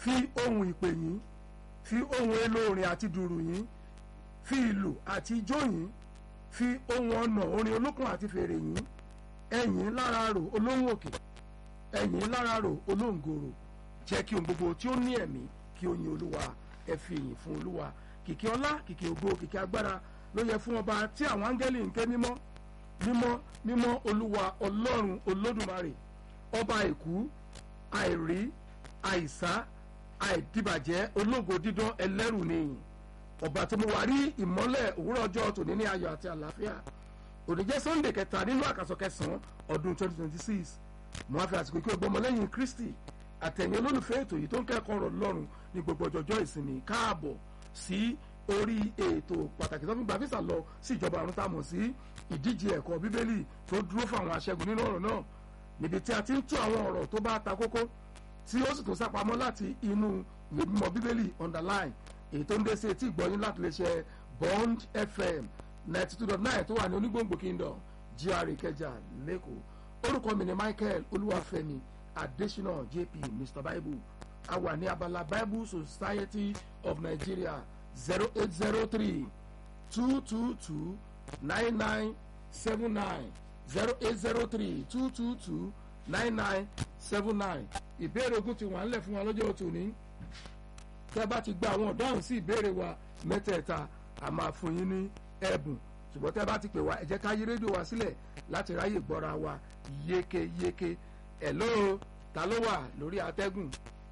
fi ohun ìpè yín fi ohun èlò orin àti dùrù yín fi ìlù àti ijó yín fi ohun ọ̀nà orin olókùn àti fèrè yín ẹ̀yìn lára rò olóhùn òkè ẹ̀yìn lára rò olóǹgòrò jẹ́ kí ohun gbogbo tí ó ní ẹ̀mí kí ó yin olúwa ẹ fi ìyìn fún olúwa kìkì ọlá kìkì ògo kìkì agbára ló yẹ fún ọba tí àwọn áńgẹ́lì ń ké mímọ́ mímọ́ mímọ́ olúwa ọlọ́run olódùmarè ọba àìkú àìrí àìsá àìdìbàjẹ́ ológo dídán ẹlẹ́rù nìyí ọba tó mú wa rí ìmọ́lẹ̀ òwúrọ̀ ọjọ́ tòní ní ayọ̀ àti àlàáfíà òní jẹ́ sunday kẹta nínú àkàsọ̀ kẹsàn-án ọdún 2026 mo á fi àsìkò kí o gbọmọ lẹ́yìn kristi àtẹ̀yìn olólùfẹ́ ètò yìí tó ń kẹ́kọ̀ọ́ ọ̀rọ̀ lọ́rùn ní gbogbo ọjọ́jọ́ ìsinmi káàbọ̀ sí orí ètò pàtàkì tó fi gba visa lọ sí ìjọba àrùn tá a mọ̀ sí ìdíje ẹ̀kọ́ bíbélì tó dúró fún àwọn aṣẹ́gun nínú ọ̀rọ̀ náà níbi tí a ti ń tú àwọn ọ̀rọ̀ tó bá ta kókó tí ó sì tó sápamọ́ láti inú ìwé mímọ́ bíbélì underline èyí tó ń dé sí etí ìgbọ́yìn láti lè ṣe bond fm ninety two dot nine tó wà ní onígbòǹgbò kingdom gra ìkẹjà lẹ́kọ̀ọ́ orúkọ mi ni michael olúwàfẹ́mi adesina jp mr bible a wà ní abala bible society of nigeria zero eight zero three two two two nine nine seven nine zero eight zero three two two two nine nine seven nine ìbéèrè ogun ti wà ńlẹ̀ fún wa lọ́jọ́ tòní tẹ́ bá ti gba àwọn ọ̀dáhùn sí ìbéèrè wa mẹ́tẹ̀ẹ̀ta a máa fún yín ní ẹ̀bùn ṣùgbọ́n tẹ́ bá ti pè wá ẹ jẹ́ ká yí rédíò wa sílẹ̀ láti ráyè gbọ́ra wa yékéyéké ẹ̀ ló ta ló wà lórí atẹ́gùn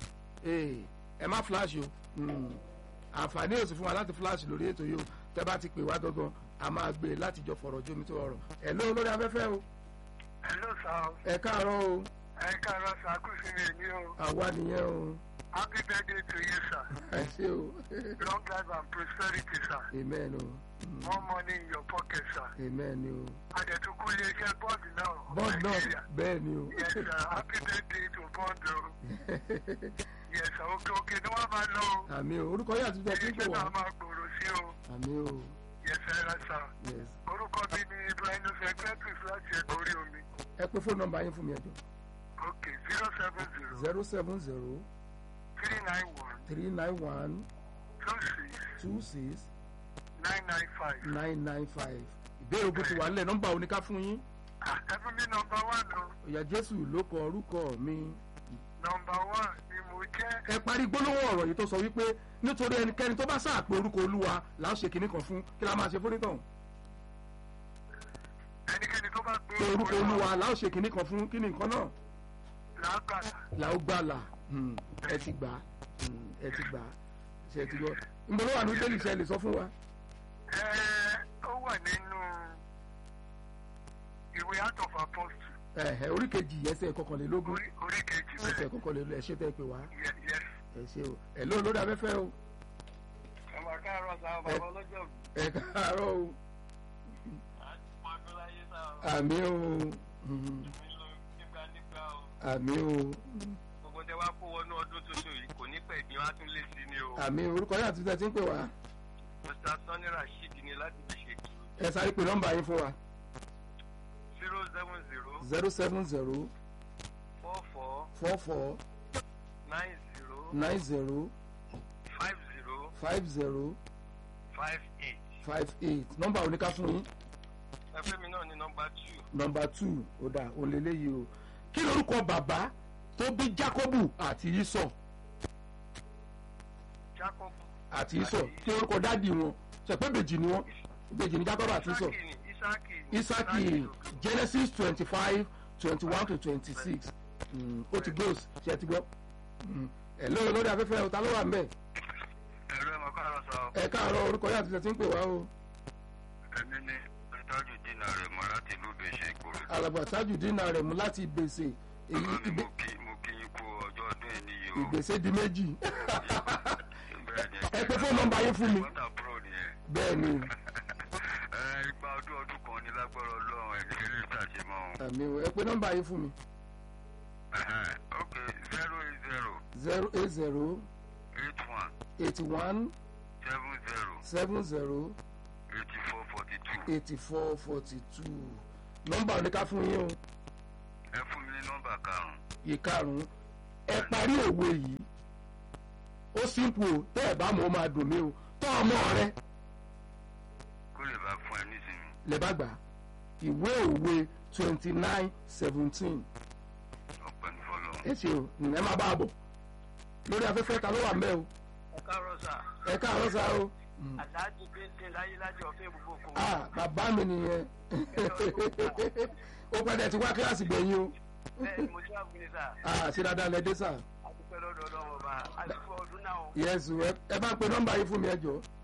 ẹ má flash o àǹfààní ò sí fún wa láti flash lórí ètò yìí o tẹ́ bá ti pè wá gangan a máa gbé e láti jọ fọ̀rọ̀ jómi tó rọrọ̀ ẹ̀ ló lórí afẹ́fẹ́ o Hello sir. ẹ káàárọ̀ o Ẹ káàárọ̀ sir, kù sí mi ní o. àwa nìyẹn o Happy birthday to you sir. ẹ ṣé o Long life and prosperity sir. amen o Mm, More money in your pocket sir. amen o Adẹ̀tukú iléeṣẹ́ bọ́ọ̀dù náà. bọ́ọ̀dù náà Nàìjíríà. bẹ́ẹ̀ ni o Yes sir, happy birthday to bọ́ọ̀dù o. Yes sir, òkè òkè ni wọ́n máa lọ o. àmì o orúkọ yóò àti tẹ̀sí pé Iléeṣẹ́ wá náà máa gbòòrò sí o. àmì o Yes sir, ẹ sir. yes Orúkọ mi ni Ibrahim Secretaries láti ẹ̀kọ́ orí omi. ẹ pé fóònù nọ́mbà yín fún mi ẹjọ Ok, zero seven zero zero seven zero three nine one three nine one two six two six nine nine five. nine nine five ìbéèrè ogun ti wà nílẹ̀ nọ́mbà oníká fún yín Ẹ fún mi nọmba one o. òyà jésù ló kọ orúkọ mi nọmba one ni mo jẹ́. ẹ parí gbólóhùn ọ̀rọ̀ yìí tó sọ wípé nítorí ẹnikẹ́ni tó bá sáàpé orúkọ olúwa là ń ṣe kinní kan fún kí la máa ṣe fún nítàn ẹnikẹ́ni tó bá gbé pé orúkọ olúwa là ń ṣe kinní kan fún kí ni nǹkan náà lágbàdà là ó gbàlà Hmm, ẹ ti gbà á. Hmm, ẹ ti gbà á. ṣe ti gbọ́ nbọ ló wà ní bẹ́ẹ̀lì ṣe lè sọ fún wa ẹ ó wà nínú ìwé Acts of Apostles ẹ̀hẹ̀ orí kejì ẹsẹ̀ kọkànlélógún orí orí kejì ẹsẹ̀ bẹ́ẹ̀ kọkànlélógún ẹ ṣe tẹ́ pé wá Ye- yes. ẹ ṣe o ẹ lóun lórí afẹ́fẹ́ o ọmọ káàárọ̀ sáà bàbá ọlọ́jọ́ ẹ káàárọ̀ o ọdúnláyé sáà àmì o Hmm, nílò nígbà nígbà o àmì o gbogbo tẹ wá kó wọnú ọdún tuntun yìí kò ní pẹ́ ní wá tún lé sí ni o àmì orúkọ yóò àti tẹ́tí ń pè wá Mr. Sani Rasheed ni láti fi ṣètò ẹ sáré pè nọ́mbà yín fún wa zero seven zero zero seven zero four four four four nine zero nine zero five zero five zero five eight five eight nọ́mbà oníká fún yín ẹgbẹ́ mi náà ní nọmba two nọ́mbà two ó dà ó lélẹ́yìí o kí lorúkọ bàbá tó bí Jákọ́bù àti Ísọ̀ Jacob àti Ísọ̀ kí lorúkọ dádì wọn sọ pé bèjì ni wọn bèjì ni Jákọ́bù àti Ísọ̀ Isaki ni Isaki ni Isaki Genesis twenty five twenty one to twenty six ó ti close ṣe ti gbọ́ ẹ lórí lórí afẹ́fẹ́ ọ̀tá ló wà ń bẹ̀ ẹ̀rọ ẹ̀mọ́ káàárọ̀ sọ ẹ káàárọ̀ orúkọ yóò àti tẹ̀sí ń pè wá o ẹ̀mí ní ìtọ́jú dínà rẹ̀ mọ́ láti ìlú bèṣe ìgboro alàgbà tájù dínà rẹ̀ mú láti gbèsè èyí mo ìgbé- kí mo kí yín kú ọjọ́ ọdún ẹ̀ níyì o ìgbèsè di méjì bẹ́ẹ̀ ni ẹ pé fóònù nọ́mbà yín fún mi wọ́tà pro nìyẹn bẹ́ẹ̀ ni ẹ igba ọdún ọdún kan ní lágbára ọlọ́run ẹ̀ ní ilé ìtàjẹ́ mọ́ o. àmì o ẹ pé nọ́mbà yín fún mi Ẹ̀hẹ́n, ok zero eight zero zero eight zero eight one eighty one seven zero seven zero eighty four forty two eighty four forty two nọ́mbà oníká fún yín o ẹ fún mi ní nọ́mbà karùn-ún ìkarùn ẹ parí òwe yìí ó simple o tẹ́ ẹ̀ bá mọ̀ ó máa dùn mí o tọ́ ọmọ rẹ kó lè bá fún ẹ nísìnyí. lẹ́bàá gbà ìwé òwe twenty nine seventeen ọpẹ́ ní fọlọ́. ẹ ṣe o ẹ má bá a bọ̀ lórí afẹ́fẹ́ ta ló wà mẹ́ o ẹ káàárọ̀ sà ẹ káàárọ̀ sá o àdáàjì péńté láyé lájọ ọ̀fẹ́ gbogbo kò ah bàbá mi nìyẹn ó pẹ́ dẹ̀ ti wá kíláàsì gbẹ̀yìn o bẹ́ẹ̀ ni mo ti wá gbé sà ah ṣe dáadáa lẹ dé sà àdúpẹ́ lọ́dọ̀ ọlọ́run ọba àdúpẹ́ ọdún náà o. yẹ́sù ẹ bá ń pe nọ́mbà yìí fún mi ẹ jọ